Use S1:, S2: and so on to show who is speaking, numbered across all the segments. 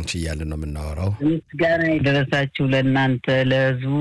S1: አንቺ እያልን ነው የምናወራው።
S2: ምስጋና የደረሳችሁ ለእናንተ ለህዝቡ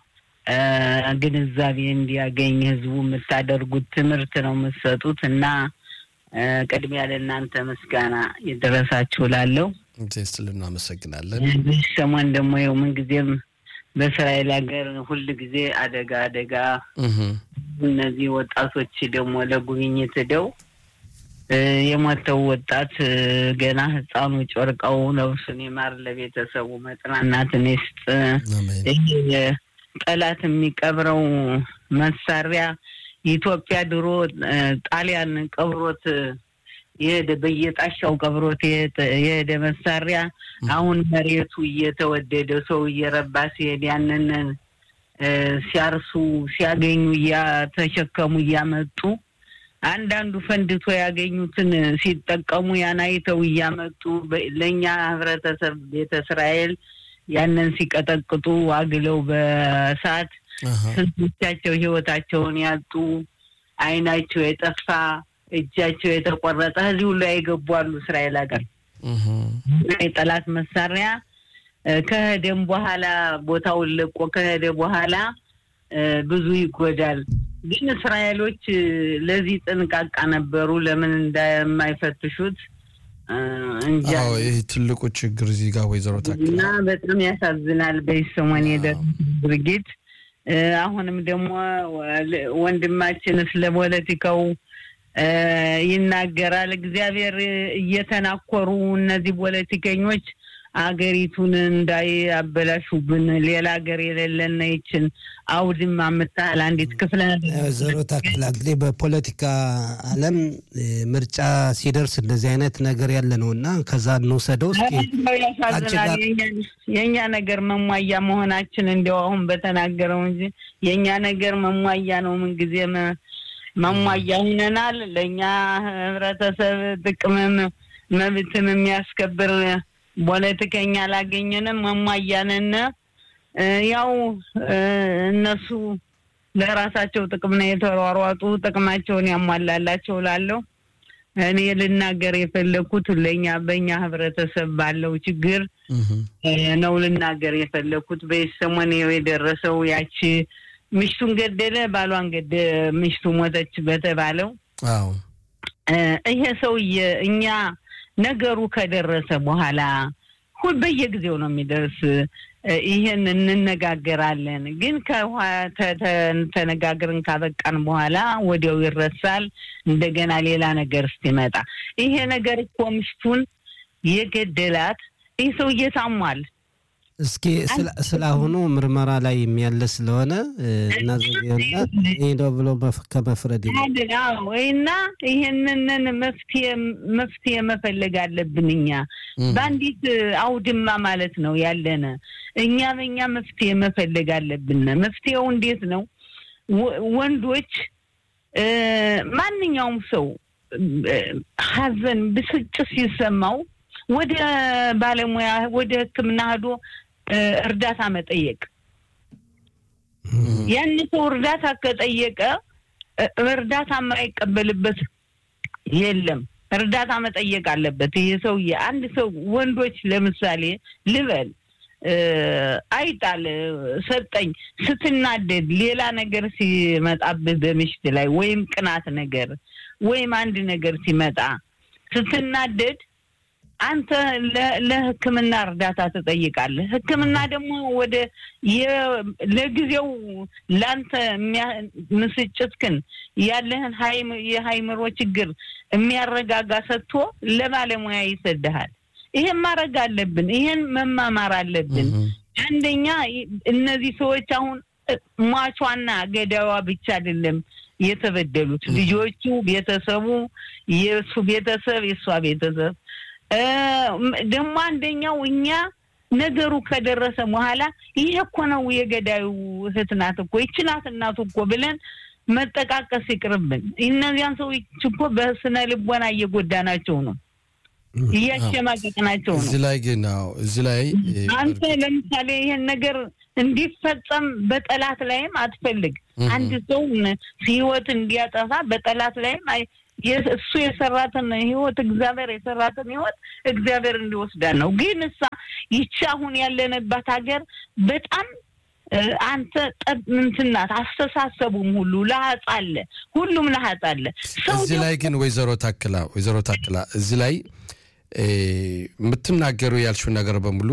S2: ግንዛቤ እንዲያገኝ ህዝቡ የምታደርጉት ትምህርት ነው የምትሰጡት እና ቅድሚያ ለእናንተ ምስጋና የደረሳችሁ ላለው
S1: ስል እናመሰግናለን።
S2: በዚህ ሰሞን ደግሞ ይኸው ምንጊዜም በእስራኤል ሀገር ሁል ጊዜ አደጋ አደጋ እነዚህ ወጣቶች ደግሞ ለጉብኝት ሄደው የሞተው ወጣት ገና ህፃኑ ጮርቀው ነፍሱን ይማር፣ ለቤተሰቡ መጽናናትን ይስጥ። ጠላት የሚቀብረው መሳሪያ ኢትዮጵያ ድሮ ጣሊያን ቀብሮት የሄደ በየጣሻው ቀብሮት የሄደ መሳሪያ አሁን መሬቱ እየተወደደ ሰው እየረባ ሲሄድ ያንን ሲያርሱ ሲያገኙ እያተሸከሙ እያመጡ አንዳንዱ ፈንድቶ ያገኙትን ሲጠቀሙ ያን አይተው እያመጡ ለእኛ ህብረተሰብ ቤተ እስራኤል ያንን ሲቀጠቅጡ አግለው በሰዓት ስንቶቻቸው ህይወታቸውን ያጡ አይናቸው የጠፋ እጃቸው የተቆረጠ እዚህ ሁሉ ያይገቡ አሉ። እስራኤል ሀገር የጠላት መሳሪያ ከሄደም በኋላ ቦታውን ለቆ ከሄደ በኋላ ብዙ ይጎዳል። ግን እስራኤሎች ለዚህ ጥንቃቃ ነበሩ። ለምን እንደማይፈትሹት እንጃ።
S1: ይህ ትልቁ ችግር እዚህ ጋር ወይዘሮ ታክል
S2: እና በጣም ያሳዝናል። በዚህ ሰሞን የደረሰው ድርጊት አሁንም ደግሞ ወንድማችን ስለ ፖለቲካው ይናገራል። እግዚአብሔር እየተናኮሩ እነዚህ ፖለቲከኞች አገሪቱን እንዳያበላሹብን ሌላ ሀገር የሌለና ይችን አውድማ የምታህል አንዲት ክፍለ
S3: ወይዘሮ ታክል እንግዲህ በፖለቲካ ዓለም ምርጫ ሲደርስ እንደዚህ አይነት ነገር ያለ ነው እና ከዛ እንውሰደው እስኪ
S2: ያሳዝናል። የእኛ ነገር መሟያ መሆናችን እንዲያው አሁን በተናገረው እንጂ የእኛ ነገር መሟያ ነው። ምንጊዜ መሟያ ሁነናል። ለእኛ ህብረተሰብ ጥቅምም መብትም የሚያስከብር ፖለቲከኛ አላገኘንም። መሟያንን ያው እነሱ ለራሳቸው ጥቅም ነው የተሯሯጡ፣ ጥቅማቸውን ያሟላላቸው ላለው እኔ ልናገር የፈለግኩት ለእኛ በእኛ ህብረተሰብ ባለው ችግር ነው ልናገር የፈለግኩት። በሰሞን የደረሰው ያቺ ምሽቱን ገደለ ባሏን ገደ ምሽቱ ሞተች በተባለው ይሄ ሰውዬ እኛ ነገሩ ከደረሰ በኋላ ሁል በየጊዜው ነው የሚደርስ። ይህን እንነጋገራለን፣ ግን ተነጋግርን ካበቃን በኋላ ወዲያው ይረሳል። እንደገና ሌላ ነገር እስኪመጣ ይሄ ነገር እኮ ምሽቱን የገደላት ይህ ሰውዬ ታሟል።
S3: እስኪ ስለ አሁኑ ምርመራ ላይ የሚያለ ስለሆነ እናዘና ሄደው ብሎ ከመፍረድ
S2: እና ይህንን መፍትሄ መፈለግ አለብን። እኛ በአንዲት አውድማ ማለት ነው ያለነ እኛ በእኛ መፍትሄ መፈለግ አለብን። መፍትሄው እንዴት ነው? ወንዶች ማንኛውም ሰው ሐዘን፣ ብስጭት ሲሰማው ወደ ባለሙያ ወደ ሕክምና ሄዶ እርዳታ መጠየቅ። ያን ሰው እርዳታ ከጠየቀ እርዳታ የማይቀበልበት የለም። እርዳታ መጠየቅ አለበት ይህ ሰውዬ። አንድ ሰው ወንዶች ለምሳሌ ልበል አይጣል ሰጠኝ ስትናደድ፣ ሌላ ነገር ሲመጣብህ በምሽት ላይ ወይም ቅናት ነገር ወይም አንድ ነገር ሲመጣ ስትናደድ አንተ ለሕክምና እርዳታ ትጠይቃለህ። ሕክምና ደግሞ ወደ ለጊዜው ለአንተ ምስጭትክን ያለህን የሀይምሮ ችግር የሚያረጋጋ ሰጥቶ ለባለሙያ ይሰድሃል። ይሄን ማድረግ አለብን። ይሄን መማማር አለብን። አንደኛ እነዚህ ሰዎች አሁን ሟቿና ገዳዋ ብቻ አይደለም የተበደሉት ልጆቹ፣ ቤተሰቡ፣ የእሱ ቤተሰብ፣ የእሷ ቤተሰብ ደግሞ አንደኛው እኛ ነገሩ ከደረሰ በኋላ ይሄ እኮ ነው የገዳዩ እህት ናት እኮ ይቺ ናት እናቱ እኮ ብለን መጠቃቀስ ይቅርብን። እነዚያን ሰዎች እኮ በስነ ልቦና እየጎዳናቸው ነው፣ እያሸማቀቅናቸው ነው።
S1: እዚህ ላይ ግን እዚህ ላይ
S2: አንተ ለምሳሌ ይሄን ነገር እንዲፈጸም በጠላት ላይም አትፈልግ። አንድ ሰው ህይወት እንዲያጠፋ በጠላት ላይም እሱ የሰራትን ህይወት እግዚአብሔር የሰራትን ህይወት እግዚአብሔር እንዲወስዳን ነው። ግን እሳ ይቺ አሁን ያለንባት ሀገር በጣም አንተ ጠብ ምንትናት አስተሳሰቡም ሁሉ ለሀጽ አለ፣ ሁሉም ለሀጽ አለ።
S1: እዚህ ላይ ግን ወይዘሮ ታክላ ወይዘሮ ታክላ እዚህ ላይ የምትናገሩ ያልሽው ነገር በሙሉ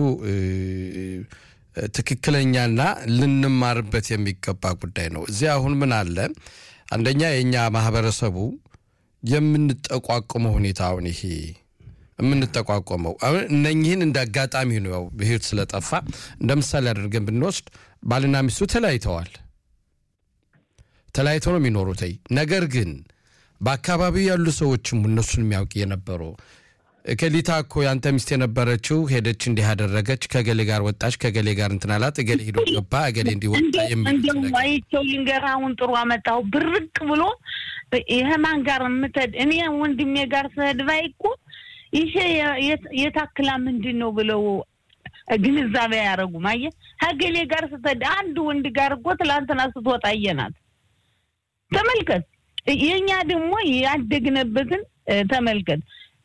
S1: ትክክለኛና ልንማርበት የሚገባ ጉዳይ ነው። እዚህ አሁን ምን አለ አንደኛ የእኛ ማህበረሰቡ የምንጠቋቁመው ሁኔታ አሁን ይሄ የምንጠቋቋመው አሁን እነኝህን እንደ አጋጣሚ ነው ያው በህይወት ስለጠፋ እንደ ምሳሌ አድርገን ብንወስድ ባልና ሚስቱ ተለያይተዋል። ተለያይተው ነው የሚኖሩት። ነገር ግን በአካባቢው ያሉ ሰዎችም እነሱን የሚያውቅ የነበሩ እከሊታ እኮ ያንተ ሚስት የነበረችው ሄደች፣ እንዲህ አደረገች፣ ከገሌ ጋር ወጣች፣ ከገሌ ጋር እንትን አላት፣ እገሌ ሂዶ ገባ፣ እገሌ እንዲወጣ
S2: እንደው አይቼው ልንገርህ፣ አሁን ጥሩ አመጣሁ። ብርቅ ብሎ ይሄ ማን ጋር የምትሄድ እኔ ወንድሜ ጋር ስሄድ ባይ እኮ ይሄ የታክላ ምንድን ነው ብለው ግንዛቤ አያደርጉም። አየህ ከገሌ ጋር ስትሄድ አንድ ወንድ ጋር እኮ ትላንትና ስትወጣ አየናት። ተመልከት። የእኛ ደግሞ ያደግንበትን ተመልከት።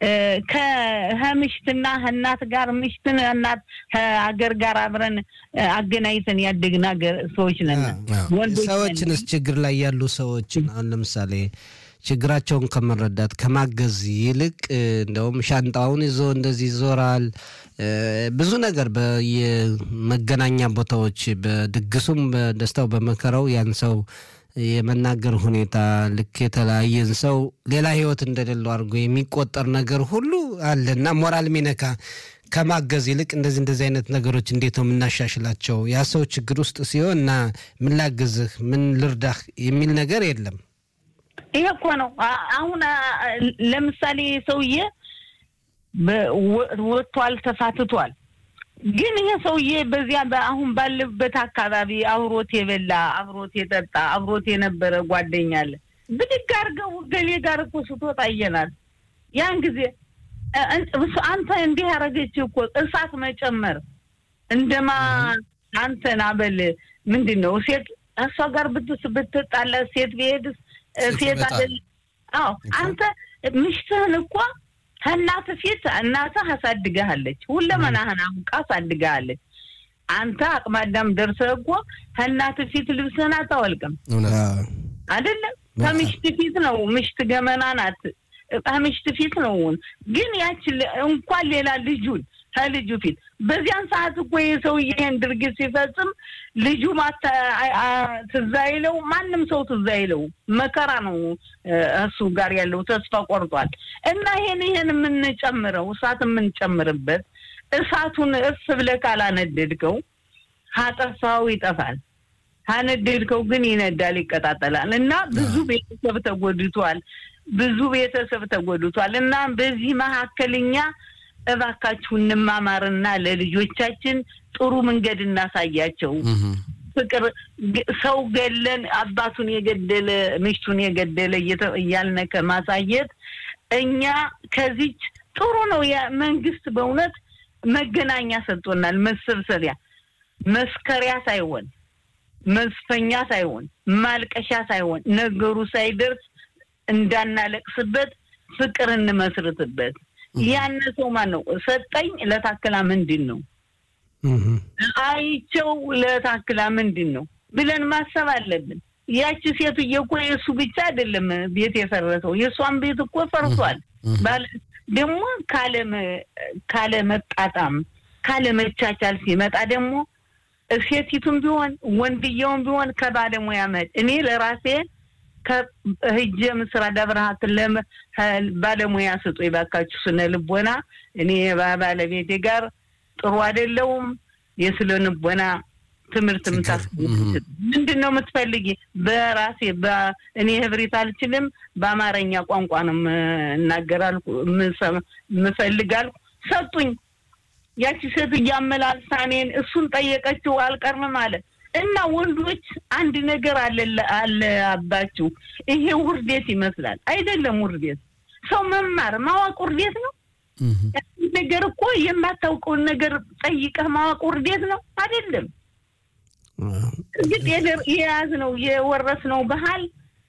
S2: ከምሽትና እናት ጋር ምሽትን እናት ከሀገር ጋር አብረን አገናኝተን ያደግን ሀገር ሰዎች ነን።
S3: ሰዎችንስ ችግር ላይ ያሉ ሰዎችን አሁን ለምሳሌ ችግራቸውን ከመረዳት ከማገዝ ይልቅ እንደውም ሻንጣውን ይዞ እንደዚህ ይዞራል። ብዙ ነገር በየመገናኛ ቦታዎች በድግሱም በደስታው በመከራው ያን ሰው የመናገር ሁኔታ ልክ የተለያየን ሰው ሌላ ህይወት እንደሌለው አድርጎ የሚቆጠር ነገር ሁሉ አለ እና ሞራል ሚነካ ከማገዝ ይልቅ እንደዚህ እንደዚህ አይነት ነገሮች እንዴት ነው የምናሻሽላቸው? ያ ሰው ችግር ውስጥ ሲሆን እና ምን ላግዝህ፣ ምን ልርዳህ የሚል ነገር የለም።
S2: ይሄ እኮ ነው አሁን ለምሳሌ ሰውዬ ወጥቷል፣ ተፋትቷል። ግን ይሄ ሰውዬ በዚያ አሁን ባለበት አካባቢ አብሮት የበላ አብሮት የጠጣ አብሮት የነበረ ጓደኛ አለ። ብድግ አድርገው ገሌ ጋር እኮ ስትወጣ አየናት። ያን ጊዜ አንተ እንዲህ ያደረገች እኮ እሳት መጨመር እንደማ አንተን አበል ምንድን ነው ሴት እሷ ጋር ብትስ ብትጣላ ሴት ብሄድስ ሴት አይደል? አዎ አንተ ምሽትህን እኮ ከእናት ፊት እናትህ አሳድገሃለች። ሁለመናህን አውቃ አሳድገሃለች። አንተ አቅመ አዳም ደርሰህ እኮ ከእናት ፊት ልብስህን አታወልቅም አይደለም። ከምሽት ፊት ነው። ምሽት ገመና ናት። ከምሽት ፊት ነው። ግን ያች እንኳን ሌላ ልጁን ከልጁ ፊት በዚያን ሰዓት እኮ የሰውዬ ይህን ድርጊት ሲፈጽም ልጁ ትዝ አይለው፣ ማንም ሰው ትዝ አይለው። መከራ ነው እሱ ጋር ያለው ተስፋ ቆርጧል። እና ይሄን ይሄን የምንጨምረው እሳት የምንጨምርበት እሳቱን እርስ ብለህ ካላነደድከው ካጠፋው ይጠፋል። ካነደድከው ግን ይነዳል፣ ይቀጣጠላል። እና ብዙ ቤተሰብ ተጎድቷል። ብዙ ቤተሰብ ተጎድቷል። እና በዚህ መካከል እኛ እባካችሁ እንማማርና ለልጆቻችን ጥሩ መንገድ እናሳያቸው። ፍቅር ሰው ገለን አባቱን የገደለ ምሽቱን የገደለ እያልነ ከማሳየት እኛ ከዚች ጥሩ ነው። መንግስት በእውነት መገናኛ ሰጥቶናል። መሰብሰቢያ መስከሪያ ሳይሆን መስፈኛ ሳይሆን ማልቀሻ ሳይሆን ነገሩ ሳይደርስ እንዳናለቅስበት ፍቅር እንመስርትበት። ያን ሰው ማን ነው ሰጠኝ ለታክላ ምንድን ነው አይቸው ለታክላ ምንድን ነው ብለን ማሰብ አለብን። ያቺ ሴትዬ እኮ የእሱ ብቻ አይደለም ቤት የፈረሰው የእሷን ቤት እኮ ፈርሷል። ደግሞ ካለ መጣጣም ካለ መቻቻል ሲመጣ ደግሞ ሴቲቱም ቢሆን ወንድየውም ቢሆን ከባለሙያ መድ እኔ ለራሴ ከህጀ ምስራ ደብረሃት ባለሙያ ስጡ የባካችሁ ስነ ልቦና እኔ ባለቤቴ ጋር ጥሩ አይደለውም። የስለ ልቦና ትምህርት ምታስ ምንድን ነው የምትፈልጊ? በራሴ እኔ ህብሪት አልችልም፣ በአማርኛ ቋንቋ ነው እናገራልኩ ምፈልጋልኩ ሰጡኝ። ያቺ ሴት እያመላልሳ እኔን እሱን ጠየቀችው አልቀርም ማለት እና ወንዶች አንድ ነገር አለባችሁ። ይሄ ውርዴት ይመስላል። አይደለም ውርዴት። ሰው መማር ማወቅ ውርዴት ነው። ነገር እኮ የማታውቀውን ነገር ጠይቀህ ማወቅ ውርዴት ነው አይደለም። እርግጥ የያዝነው የወረስነው ባህል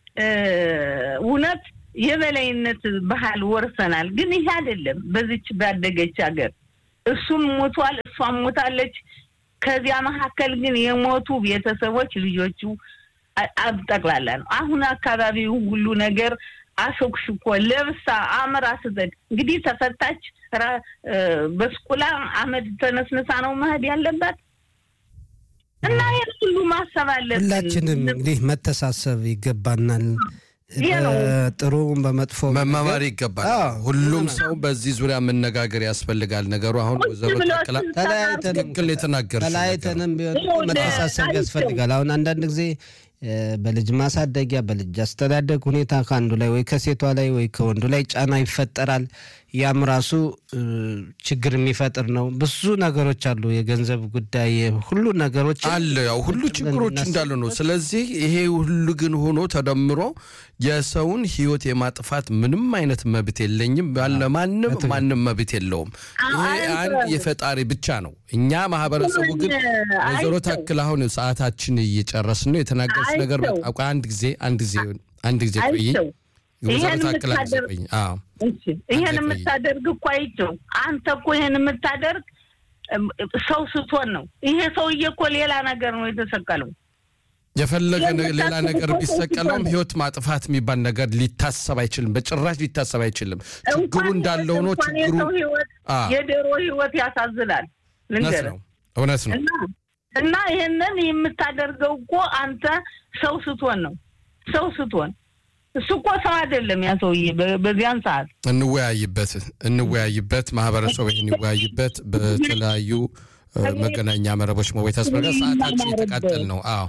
S2: እውነት የበላይነት ባህል ወርሰናል። ግን ይሄ አይደለም በዚች ባደገች ሀገር እሱም ሞቷል። እሷም ሞታለች። ከዚያ መካከል ግን የሞቱ ቤተሰቦች ልጆቹ ጠቅላላ ነው። አሁን አካባቢው ሁሉ ነገር አሾክሽኮ ለብሳ አምራ ስትሄድ እንግዲህ ተፈታች። በስቁላ አመድ ተነስንሳ ነው መሄድ ያለባት እና ይህን ሁሉ ማሰብ አለብን።
S3: ሁላችንም እንግዲህ መተሳሰብ ይገባናል። ጥሩ በመጥፎ
S1: መማማር ይገባል። ሁሉም ሰው በዚህ ዙሪያ መነጋገር ያስፈልጋል። ነገሩ አሁን ወይዘሮ ተክላ ትክክል የተናገር
S3: ተለያይተንም ቢሆን መተሳሰብ ያስፈልጋል። አሁን አንዳንድ ጊዜ በልጅ ማሳደጊያ በልጅ አስተዳደግ ሁኔታ ከአንዱ ላይ ወይ ከሴቷ ላይ ወይ ከወንዱ ላይ ጫና ይፈጠራል። ያም ራሱ ችግር የሚፈጥር ነው። ብዙ ነገሮች አሉ። የገንዘብ ጉዳይ ሁሉ ነገሮች
S1: አለ። ያው ሁሉ ችግሮች እንዳሉ ነው። ስለዚህ ይሄ ሁሉ ግን ሆኖ ተደምሮ የሰውን ሕይወት የማጥፋት ምንም አይነት መብት የለኝም ያለ ማንም ማንም መብት የለውም። ይሄ አንድ የፈጣሪ ብቻ ነው። እኛ ማህበረሰቡ ግን ወይዘሮ ታክል አሁን ሰዓታችን እየጨረስን ነው። የተናገርሽ ነገር በጣም አንድ ጊዜ አንድ ጊዜ አንድ ጊዜ ቆይ ወይዘሮ ታክል አንድ ጊዜ ቆይ አዎ
S2: ይሄን የምታደርግ እኮ አይቼው አንተ እኮ ይሄን የምታደርግ ሰው ስትሆን ነው። ይሄ ሰውዬ እኮ ሌላ ነገር ነው የተሰቀለው።
S1: የፈለገ ሌላ ነገር ቢሰቀለውም ህይወት ማጥፋት የሚባል ነገር ሊታሰብ አይችልም። በጭራሽ ሊታሰብ አይችልም። ችግሩ እንዳለው ነው። ችግሩ
S2: የዶሮ ህይወት ያሳዝናል።
S1: እውነት ነው፣ እውነት ነው።
S2: እና ይህንን የምታደርገው እኮ አንተ ሰው ስትሆን ነው። ሰው ስትሆን እሱ እኮ ሰው አይደለም ያ ሰውዬ። በዚያን ሰዓት
S1: እንወያይበት እንወያይበት ማህበረሰቡ ይህን ይወያይበት። በተለያዩ መገናኛ መረቦች መወይ ተስበረ ሰዓታችን የተቃጠል ነው። አዎ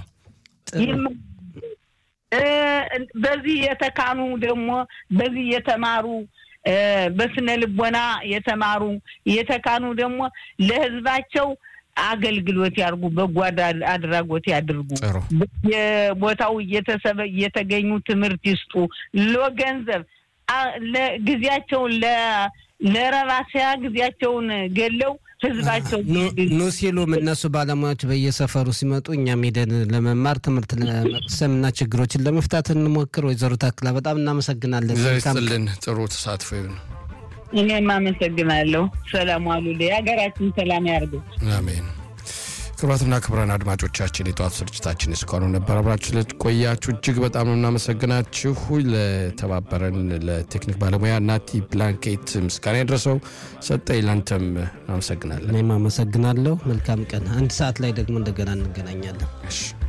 S2: በዚህ የተካኑ ደግሞ በዚህ የተማሩ በስነ ልቦና የተማሩ የተካኑ ደግሞ ለህዝባቸው አገልግሎት ያድርጉ፣ በጎ አድራጎት ያድርጉ። የቦታው እየተሰበ እየተገኙ ትምህርት ይስጡ። ለገንዘብ ጊዜያቸውን ለረባሲያ ጊዜያቸውን ገለው ህዝባቸው
S3: ኑ ሲሉም እነሱ ባለሙያዎች በየሰፈሩ ሲመጡ እኛም ሄደን ለመማር ትምህርት ለመቅሰም እና ችግሮችን ለመፍታት እንሞክር። ወይዘሮ ታክላ በጣም እናመሰግናለን።
S1: ስልን ጥሩ ተሳትፎ ይሁን።
S2: እኔም አመሰግናለሁ። ሰላም ዋሉ። የሀገራችን ሰላም ያርገው።
S1: አሜን። ክቡራትና ክቡራን አድማጮቻችን የጠዋት ስርጭታችን እስካሁኑ ነበር። አብራችሁ ስለቆያችሁ እጅግ በጣም ነው እናመሰግናችሁ። ለተባበረን ለቴክኒክ ባለሙያ ናቲ ብላንኬት ምስጋና የደረሰው ሰጠኝ። ላንተም እናመሰግናለን።
S3: እኔም አመሰግናለሁ። መልካም ቀን። አንድ ሰዓት ላይ ደግሞ እንደገና እንገናኛለን።